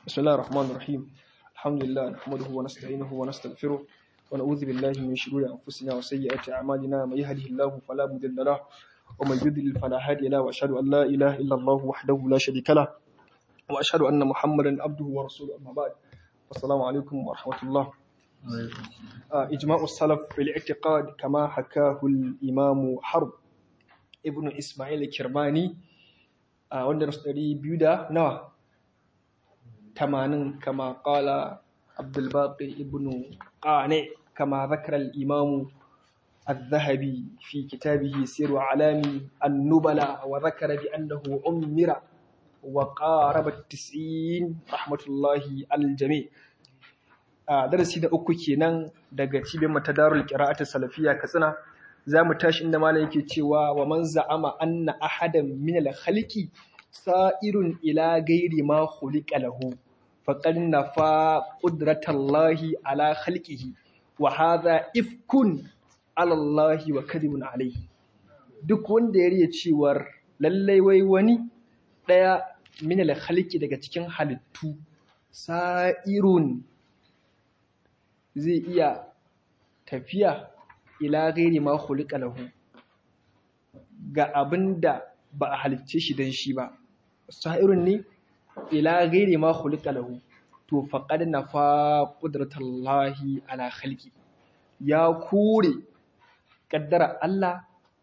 بسم الله الرحمن الرحيم الحمد لله نحمده ونستعينه ونستغفره ونعوذ بالله من شرور أنفسنا وسيئات أعمالنا من يهده الله فلا مضل له ومن يضلل فلا هادي له وأشهد أن لا إله إلا الله وحده لا شريك له وأشهد أن محمدا عبده ورسوله أما بعد السلام عليكم ورحمة الله آه، إجماع السلف في الاعتقاد كما حكاه الإمام حرب ابن إسماعيل الكرماني آه، wanda rasu ɗari biyu da nawa tamanin kama ƙala abdulbaƙi ibn ƙane kama zakar al'imamu الذهبي في كتابه سير أعلام النبلاء وذكر بأنه عمر وقارب التسعين رحمة الله على الجميع darasi da uku kenan daga cibiyar matadarul qira'atus salafiyya katsina zamu tashi inda malam yake cewa wa man za'ama anna ahadan min al-khaliqi sa'irun ila ghairi ma khuliqa lahu faqad nafa qudratallahi ala khalqihi wa hadha ifkun ala Allah wa kadhibun alayhi duk wanda ya riya cewar lallai wai wani daya min al-khaliqi daga cikin halittu sa'irun zai iya tafiya ila gairi ma khuliqa lahu ga abinda ba a halicce shi dan shi ba sa'irun ne ila gairi ma khuliqa lahu to faqad nafa qudratullahi ala khalqi ya kore kaddara Allah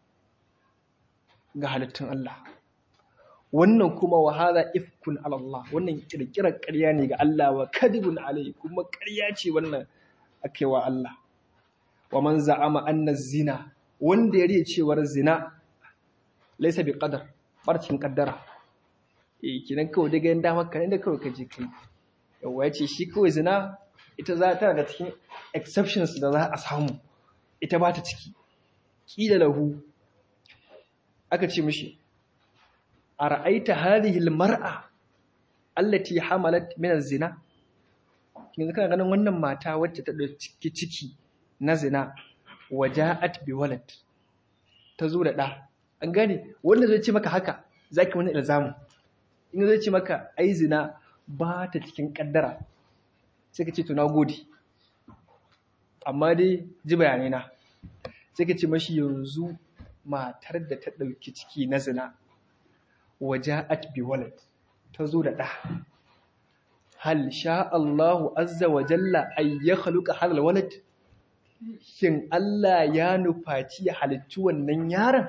ga halittun Allah wannan kuma wa hadha ifkun ala Allah wannan kirkirar ƙarya ne ga Allah wa kadibun alai kuma ƙarya ce wannan ake wa Allah wa man za'ama anna zina wanda ya riya cewar zina laisa bi qadar barcin kaddara eh kinan kawai daga yanda maka ne da kawai ka je kai yawa yace shi kawai zina ita za ta da cikin exceptions da za a samu ita ba ta ciki kila lahu aka ce mishi ara'aita hadhihi almar'a allati hamalat min az-zina yanzu kana ganin wannan mata wacce ta ɗauki ciki na zina waja'at bi walad ta zo da ɗa an gane wanda zai ce maka haka zaki wani ilzamu in zai ce maka ai zina ba ta cikin kaddara sai ka ce to gode. amma dai ji bayanai na sai ka ce mashi yanzu matar da ta ɗauki ciki na zina waja'at bi walad ta zo da ɗa hal sha Allahu azza wa jalla ay ya khaluqa hadal walad shin Allah ya nufaci ya halicci wannan yaron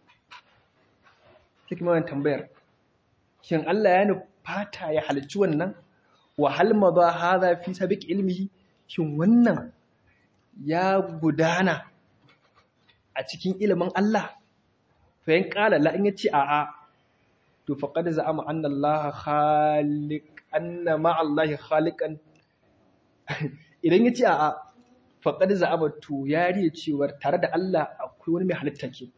take mai tambayar shin Allah ya nufata ya halicci wannan wa hal madha hadha fi sabiq ilmihi shin wannan ya gudana a cikin ilimin Allah fa yan kala la in yace a'a to faqad za'ama anna Allah khaliq anna ma'allahi khaliqan idan yace a'a faqad za'aba to ya riya cewar tare da Allah akwai wani mai halitta ke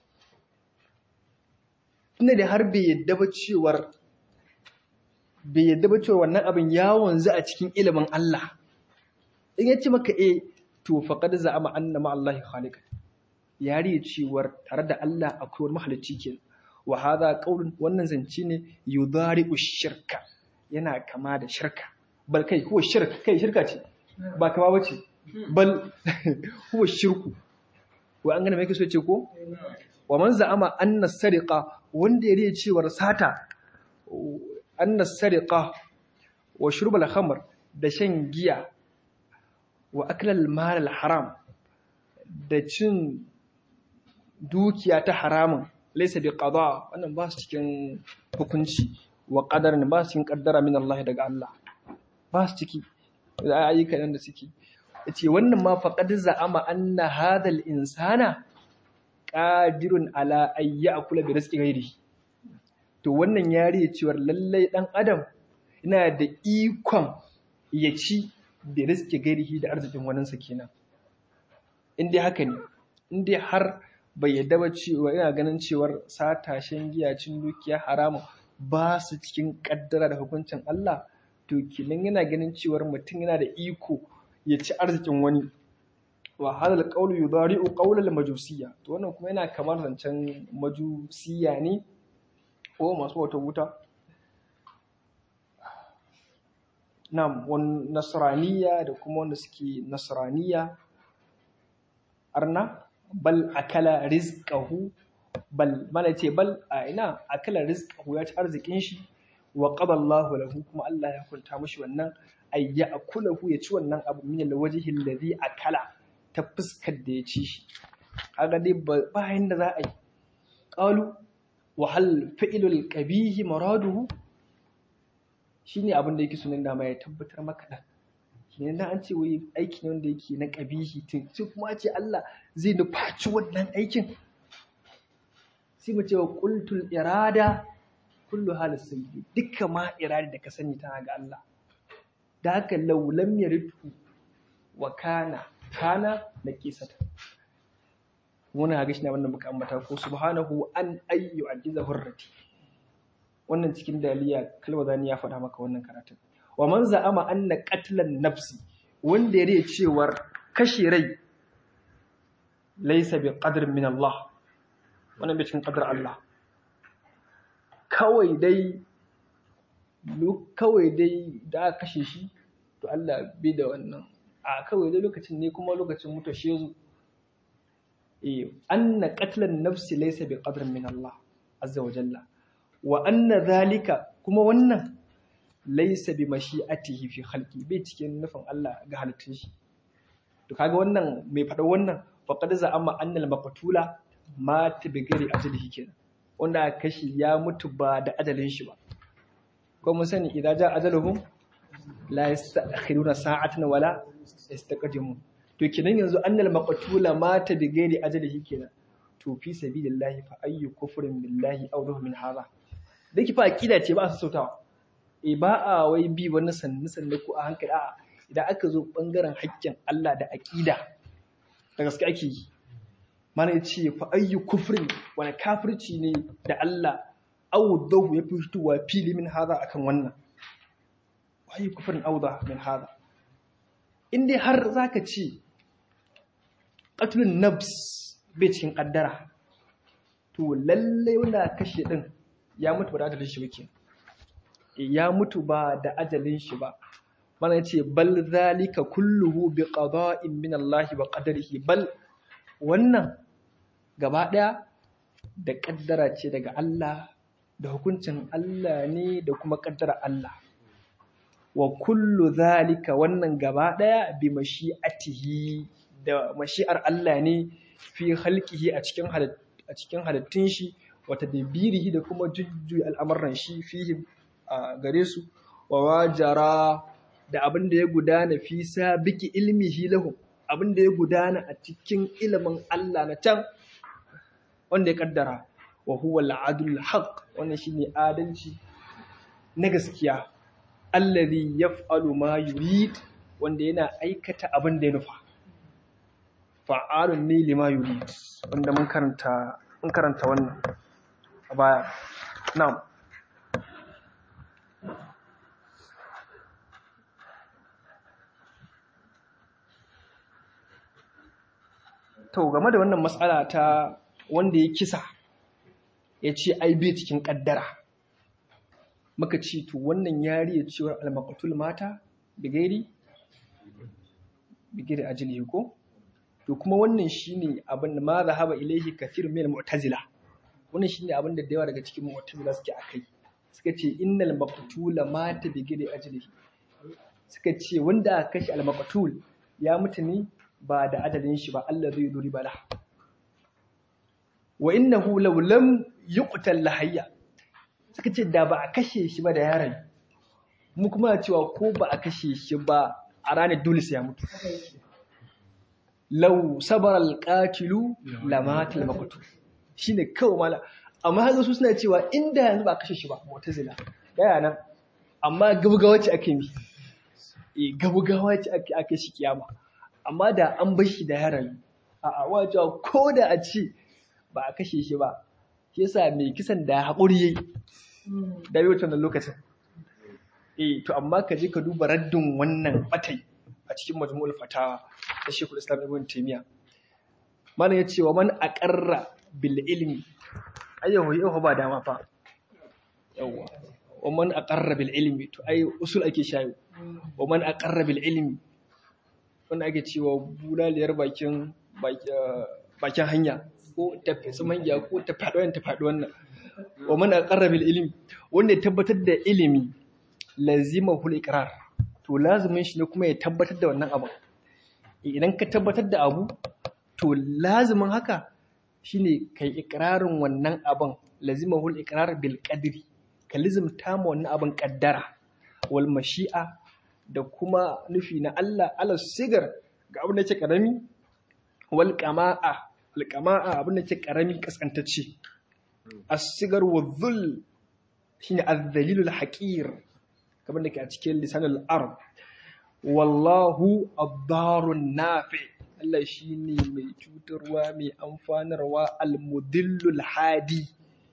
ina da har bai yadda ba cewar bai yadda ba cewar wannan abin ya wanzu a cikin ilimin Allah in yace maka eh to faqad za'ama anna ma'allahi khaliqan ya riya cewar tare da Allah akwai wani mahalicci ke wa hadha qaulun wannan zance ne yudari'u shirka yana kama da shirka bal kai huwa shirka kai shirka ce ba kama bace bal huwa shirku wa an gane me yake so ce ko wa man za'ama anna sariqa wanda ya riya cewar sata anna sariqa wa shurb al khamr da shan giya wa akla al mal al haram da cin dukiya ta haramun laysa bi qada wannan ba su cikin hukunci wa qadarin ba su cikin kaddara min Allah daga Allah ba su ciki da ayyuka nan da suke yace wannan ma faqad za'ama anna hadha al-insana qadirun ala ay ya'kula bi rizqi ghairi to wannan yari cewar lallai dan adam ina da ikon ya ci da rizqi gairihi da arzikin waninsa kenan in dai haka ne in dai har bai yadda ba cewa ina ganin cewar satashen giya cin dukiya haramun ba su cikin kaddara da hukuncin Allah to kinan yana ganin cewar mutum yana da iko ya ci arzikin wani wa hadal qawlu yudari'u qawlal majusiyya to wannan kuma yana kamar zancen majusiyya ne ko masu wata wuta nam wan nasraniya da kuma wanda suke nasraniya arna bal akala rizqahu bal mana ce bal a ina akala rizqahu ya ci arzikin shi wa qada Allahu lahu kuma Allah ya kunta mishi wannan ay ya'kulahu ya ci wannan abu min alwajhi alladhi akala ta fuskar da ya ci shi kaga dai bayan da za a yi qalu wa hal fi'lul qabihi maraduhu shine abin da yake sunan dama ya tabbatar maka da kenan dan an ce wai aiki ne wanda yake na qabihi tun sai kuma a ce Allah zai nufaci wannan aikin sai mu ce wa qultul irada kullu halis sayyi dukkan ma irada da ka sani tana ga Allah da haka law lam yaridu wa kana kana naqisata wannan ga shi ne wannan muka ambata ko subhanahu an ayyu ajiza hurrati wannan cikin daliya kalwazani ya faɗa maka wannan karatun wa man za'ama anna qatlan nafsi wanda ya riya cewar kashe rai laysa bi qadr min Allah wannan bai cikin qadar Allah kawai dai kawai dai da aka kashe shi to Allah bai da wannan a kawai dai lokacin ne kuma lokacin mutuwa shi yazo eh anna qatlan nafsi laysa bi qadr min Allah azza wa jalla wa anna zalika kuma wannan laysa bi mashi'atihi fi khalqi bai cikin nufin Allah ga halittun shi to kaga wannan mai faɗa wannan faqad za'ama annal maqtula mata bi gari ajalihi kenan wanda aka kashi ya mutu ba da ajalin shi ba ko mun sani idan ja ajaluhum la yastakhiruna sa'atan wala yastaqdimun to kenan yanzu annal maqtula mata bi gari ajalihi kenan to fi sabilillahi fa ayyu kufrin billahi aw min hadha da ki fa aqida ce ba su sautawa e ba a wai bi wani sanni sanni ko a hankali a idan aka zo bangaren haƙƙin Allah da aqida da gaske ake yi mana ya ce fa ayyu kufrin wani kafirci ne da Allah awdahu ya fitowa fili min hada akan wannan wa ayyu kufrin awdah min hada in dai har zaka ce qatlun nafs bai cikin kaddara to lalle wanda kashe din ya mutu ba da ajalin shi ba ya mutu ba da ajalin shi ba mana ya ce bal zalika kulluhu bi qada'in min Allah wa qadarihi bal wannan gaba ɗaya da ƙaddara ce daga Allah da hukuncin Allah ne da kuma ƙaddara Allah wa kullu zalika wannan gaba ɗaya bi mashi'atihi da mashi'ar Allah ne fi halkihi a cikin a cikin halittun shi wa tadbirihi da kuma jujjuyi al'amuran shi fihi a gare su wa wajara da abin da ya gudana fi sabiki ilmihi lahum abin da ya gudana a cikin ilimin Allah na can wanda ya kaddara wa huwa al-adl haqq wannan shine adalci na gaskiya allazi yaf'alu ma yurid wanda yana aikata abin da ya nufa fa'alun ne lima yurid wanda mun karanta mun karanta wannan a baya na'am to game da wannan matsala ta wanda ya kisa ya ce ai bai cikin kaddara muka ce to wannan yari ya cewar almaqatul mata bigairi bigiri ajili ko to kuma wannan shine abin da ma zahaba ilaihi kathir min mu'tazila wannan shine abin da yawa daga cikin mu'tazila suke akai suka ce innal maqtula mata bigiri ajlihi suka ce wanda aka kashe al ya mutu ne ba da adalin shi ba Allah zai duri bala wa innahu law lam yuqtal lahayya suka ce da ba a kashe shi ba da yaron mu kuma cewa ko ba a kashe shi ba a ranar dole sai ya mutu law sabara alqatilu lamata almaqtul shine kawai mala amma haka su suna cewa inda yanzu ba a kashe shi ba mu'tazila daya nan amma gabgawa ce ake mi eh gabgawa ce ake ake shi kiyama amma da an bar shi da yaron a'a wajen ko da a ce ba a kashe shi ba shi yasa mai kisan da haƙuri yayi da bai wannan lokacin eh to amma ka je ka duba raddin wannan batai a cikin majmu'ul fatawa da Sheikhul Islam Ibn Taymiyyah mana ya ce wa man aqarra bil ilmi ayyahu yahu ba dama fa yawa wa man aqarra bil ilmi to ai usul ake shayo wa man aqarra bil ilmi wanda ake cewa bulaliyar bakin bakin hanya ko ta fesa mangiya ko ta faɗi wannan ta faɗi wannan wa man aqarra bil ilmi wanda ya tabbatar da ilimi lazima hul iqrar to lazimin shi ne kuma ya tabbatar da wannan abu idan ka tabbatar da abu to lazimin haka shine kai ikrarin wannan abin lazima hul iqrar bil qadri ka lizimta ma wannan abin kaddara wal mashi'a da kuma nufi na Allah ala sigar ga abin da yake karami wal qama'a al qama'a abin da yake karami kaskantacce as-sigar wa dhul shine az-zalilul haqir kamar da ke a cikin lisanul arab wallahu ad-darun nafi Allah shine mai cutarwa mai amfanarwa al-mudillul hadi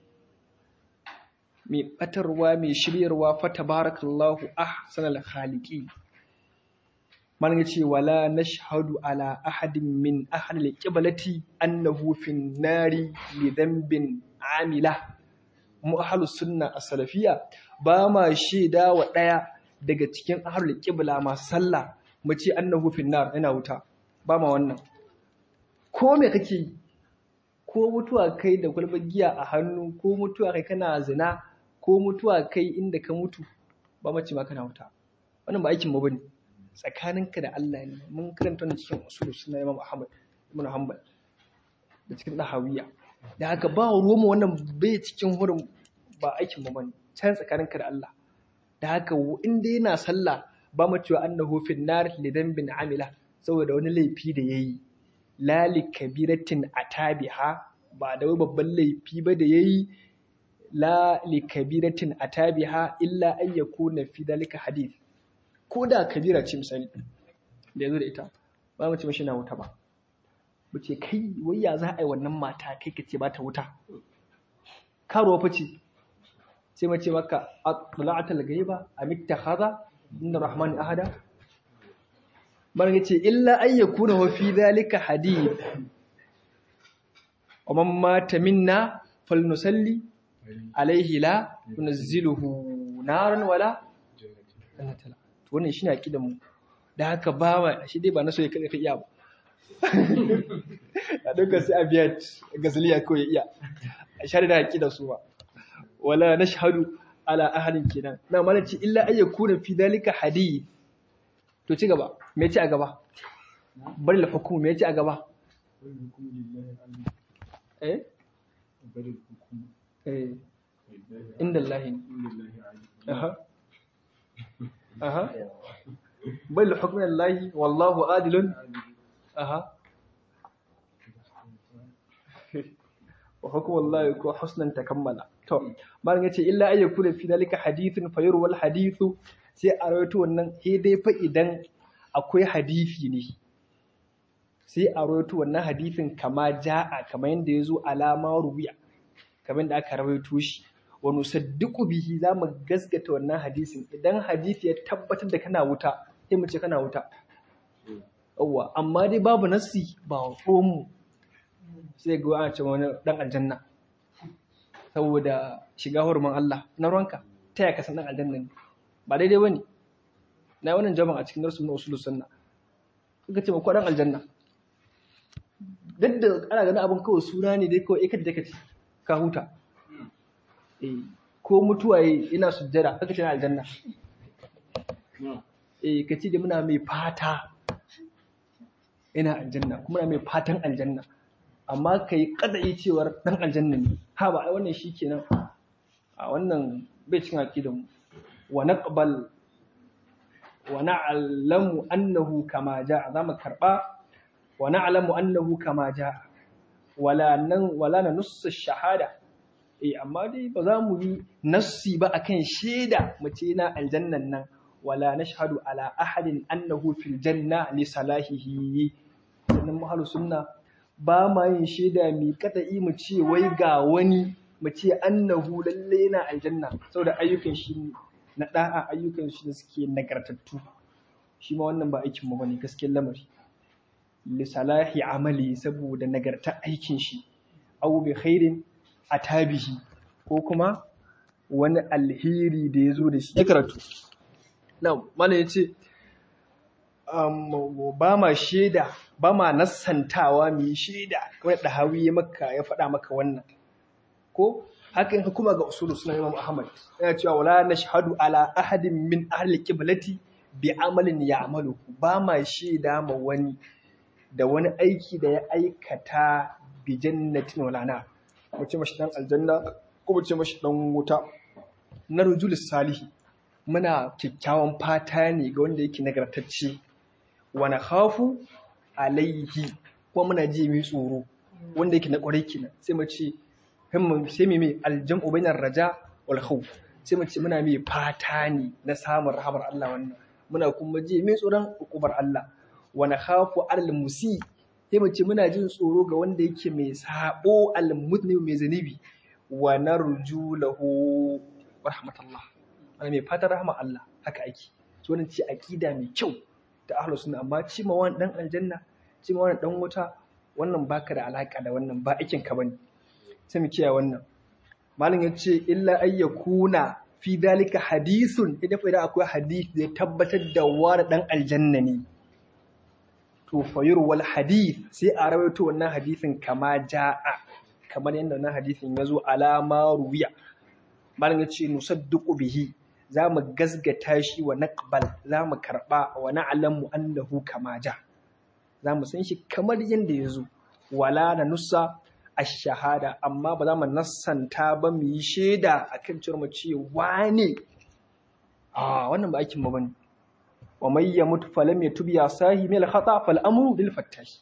mai batarwa mai shiryarwa fa tabarakallahu ahsanal khaliqi man yace wala nashhadu ala ahadin min ahli al-qiblati annahu fin nari li dhanbin amila mu ahlus sunna as-salafiyya ba ma shaida wa daya daga cikin ahlul qibla masu sallah mu ce annahu fin nar ina wuta ba ma wannan ko me kake yi ko mutuwa kai da kwalbar giya a hannu ko mutuwa kai kana zina ko mutuwa kai inda ka mutu ba mace ma kana wuta wannan ba aikin mu bane tsakaninka da Allah ne mun karanta wannan cikin usul sunna Imam Ahmad ibn Hanbal da cikin Dahawiya da haka ba ruwan mu wannan bai cikin hurin ba aikin mu bane can tsakaninka da Allah da haka in dai yana sallah ba mu cewa annahu fin nar li dhanbin amila saboda wani laifi da yayi la li kabiratin atabiha ba da wani babban laifi ba da yayi la li kabiratin atabiha illa an yakuna fi dalika hadith ko da kabira ce misali da yazo da ita ba mu ce mashi na wuta ba mu ce kai wai ya za a yi wannan mata kai ka ce ba ta wuta karo fa ce sai mu ce maka atla'atal ghaiba am ittakhadha inna rahmani ahada bar yace illa an yakuna wa fi dhalika hadith wa man mata minna falnusalli alaihi la tunazziluhu naran wala jannatan to wannan shine akidan mu da haka ba ma shi dai ba na so ya kai iya ba a duka sai abiyat gazaliya ko ya iya a shari da akida su ba wala nashhadu ala ahadin kenan na malaci illa ay yakuna fi dalika hadith to ci gaba me yace a gaba bari la hukumu me yace a gaba eh eh inda Allah aha aha bal hukmu Allah wallahu adilun aha wa hukmu Allah ko husnan takammala to malam yace illa ay yakuna fi dalika hadithun fayru wal hadithu sai a rawaito wannan he dai fa idan akwai hadisi ne sai a rawaito wannan hadisin kama ja'a kamar yanda yazo alama rubiya kamar da aka rawaito shi wa nusaddiqu bihi za mu gasgata wannan hadisin idan hadisi ya tabbatar da kana wuta sai mu ce kana wuta yawwa amma dai babu nassi ba mu sai ga ana ce wani dan aljanna saboda shiga hurumin Allah na ruwanka ta ya kasan dan aljanna ne ba daidai bane na wannan jama'a a cikin darsu na usulus sunna suka ce ko dan aljanna duk da ana ganin abin kawai suna ne dai kawai ikata take ka huta ko mutuwa ina sujjada kaka ce na aljanna eh ka ce da muna mai fata ina aljanna kuma mai fatan aljanna amma ka yi kadai cewar dan aljanna ne ha ba ai wannan shi kenan a wannan bai cikin aqidan mu wa naqbal wa na'lamu annahu kama ja'a zamu karba wa na'lamu annahu kama ja'a wala nan wala na nussa shahada eh amma dai ba za mu yi nassi ba akan shaida mace na aljannan nan wala nashhadu ala ahadin annahu fil janna li salahihi sannan mahalu sunna ba ma yin shaida mi kada'i mu ce wai ga wani mu ce annahu lalle yana aljanna saboda ayyukan shi na da'a ayyukan shi da suke nagartattu shi ma wannan ba aikin mu bane gaskiyar lamari li salahi amali saboda nagartar aikin shi aw bi khairin atabihi ko kuma wani alheri da ya zo da shi ya karatu na mana ya ce ba ma shaida ba ma nassantawa mu yi shaida kamar da hawi ya maka ya faɗa maka wannan ko haka in hukuma ga usulu suna imam ahmad yana cewa wala nashhadu ala ahadin min ahli qiblati bi amalin ya'malu ba ma shaida ma wani da wani aiki da ya aikata bi jannatin wala na mu ce mashi dan aljanna ko mu ce mashi dan wuta na rujul salihi muna kyakkyawan fata ne ga wanda yake nagartacce wa nakhafu alaihi kuma muna ji mai tsoro wanda yake na kwarai kenan sai mu ce sai mu mai aljam'u bainar raja wal khawf sai mu ce muna mai fata ne na samun rahamar Allah wannan muna kuma ji mai tsoron hukumar Allah wa nakhafu alal musi sai mu ce muna jin tsoro ga wanda yake mai sabo al mutni mai zanibi wa narju lahu rahmatullah ana mai fatan rahmar Allah haka ake so wannan ce aqida mai kyau da ahlus sunna amma ci ma wani dan aljanna ci ma wani dan wuta wannan baka da alaka da wannan ba aikin ka bane sai mu kiyaye wannan malam ya ce illa ayyakuna fi dalika hadisun idan fa akwai hadith da ya tabbatar da wani dan aljanna ne to fayur wal hadith sai a rawaito wannan hadisin kama ja'a kamar yadda wannan hadisin ya zo alama ruwiya malam ya ce nusaddiqu bihi za mu gasgata shi wa naqbal za mu karba wa na'lamu annahu kama ja za mu san shi kamar yadda ya zo wala na nusa ash-shahada amma ba za mu nassanta ba mu yi shaida akan cewa mu ce wane a wannan ba aikin mu bane wa may yamut falam yatub ya sahi mil khata fal amru lil fattash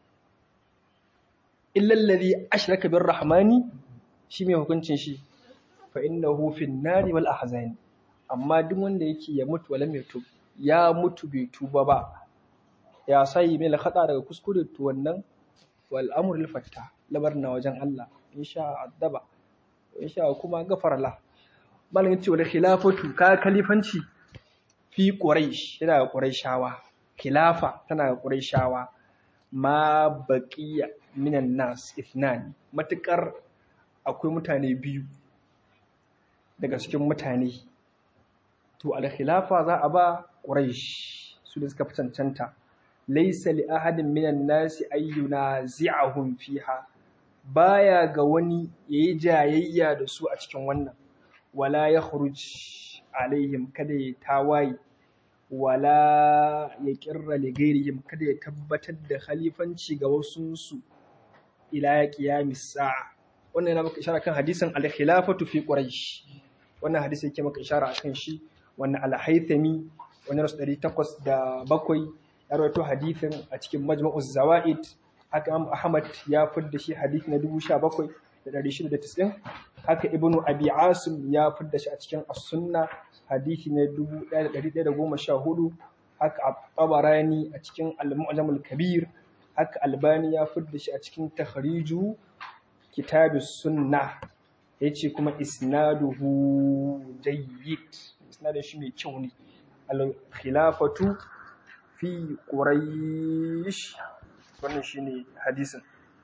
illa alladhi ashraka bir rahmani shi mai hukuncin shi fa innahu fin nari wal ahzani amma duk wanda yake ya mutu walam yatub ya mutu bai tuba ba ya sahi mil khata daga kuskure to wannan wal amru lil fattah labar na wajen Allah insha addaba insha kuma gafara la malam yace wala khilafatu ka kalifanci fi quraish yana ga quraishawa khilafa tana ga quraishawa ma baqiya minan nas ithnan matukar akwai mutane biyu daga cikin mutane to al khilafa za a ba quraish su da suka fi cancanta laysa li ahadin minan nasi ayyuna zi'ahum fiha baya ga wani yayi jayayya da su a cikin wannan wala ya khuruj alaihim kada ya tawaye wala ya kirra li ghairihim kada ya tabbatar da khalifanci ga wasu su ila qiyamis sa'a wannan yana maka ishara kan hadisin al-khilafatu fi quraish wannan hadisi yake maka ishara akan shi wannan al-haythami wannan rasu 807 ya rawaito hadisin a cikin majma'uz zawaid haka Imam Ahmad ya fidda shi hadisi na 17690 haka Ibn Abi Asim ya fidda shi a cikin As-Sunna hadisi na 1114 haka At-Tabarani a cikin Al-Mu'jam al-Kabir haka Albani ya fidda shi a cikin Takhriju Kitabus Sunnah yace kuma isnaduhu jayyid isnadin shi mai kyau ne al-khilafatu fi quraish wannan shine hadisin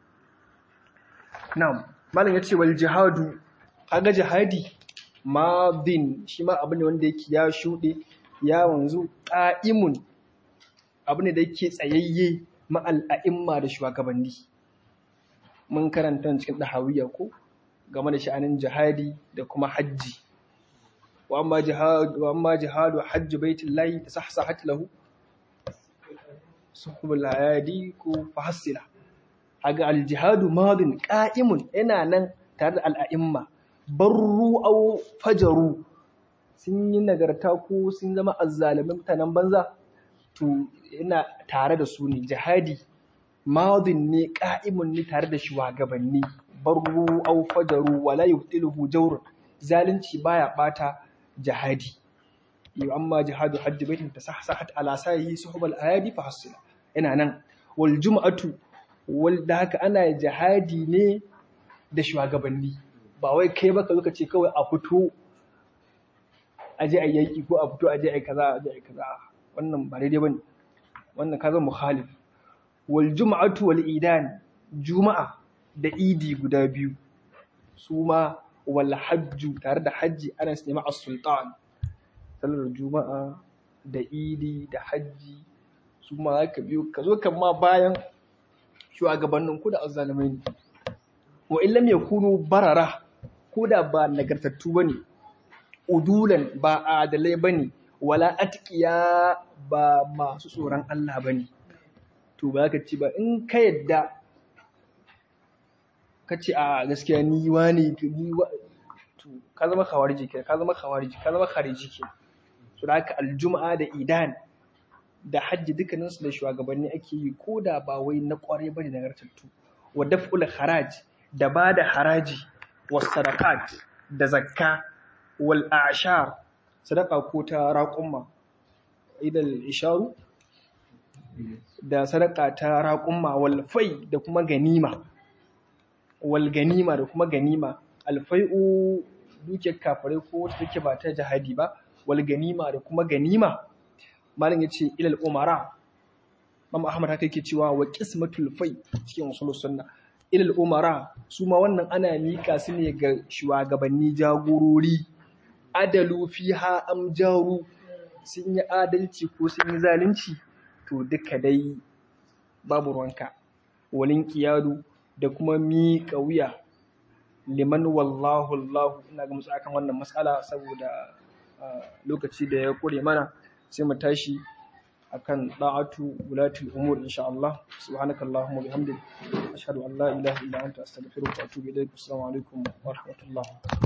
na'am malam yace wal jihadu kaga jihadi madin shi ma abu ne wanda yake ya shude ya wanzu qa'imun abu ne da yake tsayayye ma'al a'imma da shugabanni mun karanta cikin dahawiya ko game da sha'anin jihadi da kuma hajji wa amma jihad wa amma jihadu hajji baitullahi tasahsahat lahu suhbul hayadi ko fahassila haga aljihadu madin qa'imun yana nan tare da al'a'imma barru aw fajaru sun yi nagarta ko sun zama azzalimin mutanen banza to yana tare da su ne jihadi madin ne qa'imun ne tare da shugabanni barru aw fajaru wala yubtiluhu jawr zalunci baya bata jihadi yau amma jihadu hajji baitin tasahsahat ala sayi suhbal ayadi fa hasila ina nan wal jum'atu wal da haka ana jihadi ne da shugabanni ba wai kai baka zo ka ce kawai a fito aje a yaki ko a fito aje a kaza aje a kaza wannan ba daidai bane wannan kaza mukhalif wal jum'atu wal idan juma'a da idi guda biyu su ma wal hajju tare da hajji ana su nema as-sultan sallar juma'a da idi da hajji su ma za ka biyo ka zo kan ma bayan shugabannin ku da azzalumai ne wa in lam yakunu barara ko da ba nagartattu bane udulan ba adalai bane wala atqiya ba masu tsoron Allah bane to ba ka ci ba in ka yadda ka ce a gaskiya ni wani ni wa to ka zama khawariji ke ka zama khawariji ka zama khariji ke so da haka aljuma'a da idan da hajji dukkanin su da shugabanni ake yi ko da ba wai na kwarai bane da nagartattu wa daf'ul haraj da ba da haraji wa sadaqat da zakka wal a'shar sadaqa ko ta raqumma idal isharu da sadaka ta raƙumma walfai da kuma ganima wal ganima da kuma ganima alfai'u dukiyar kafirai ko wata take ba ta jihadi ba wal ganima da kuma ganima malam yace ilal umara Imam Ahmad haka yake cewa wa qismatul fai cikin usul sunna ilal umara su ma wannan ana mika su ne ga shugabanni jagorori adalu fiha am jaru sun yi adalci ko sun yi zalunci to duka dai babu ruwanka walin kiyadu da kuma miƙa wuya liman wallahu Allahu ina ga musu akan wannan matsala saboda lokaci da ya kure mana sai mu tashi akan da'atu wulatul umur insha Allah subhanakallahumma bihamdik ashhadu an la ilaha illa anta astaghfiruka wa atubu ilaik assalamu alaikum wa rahmatullah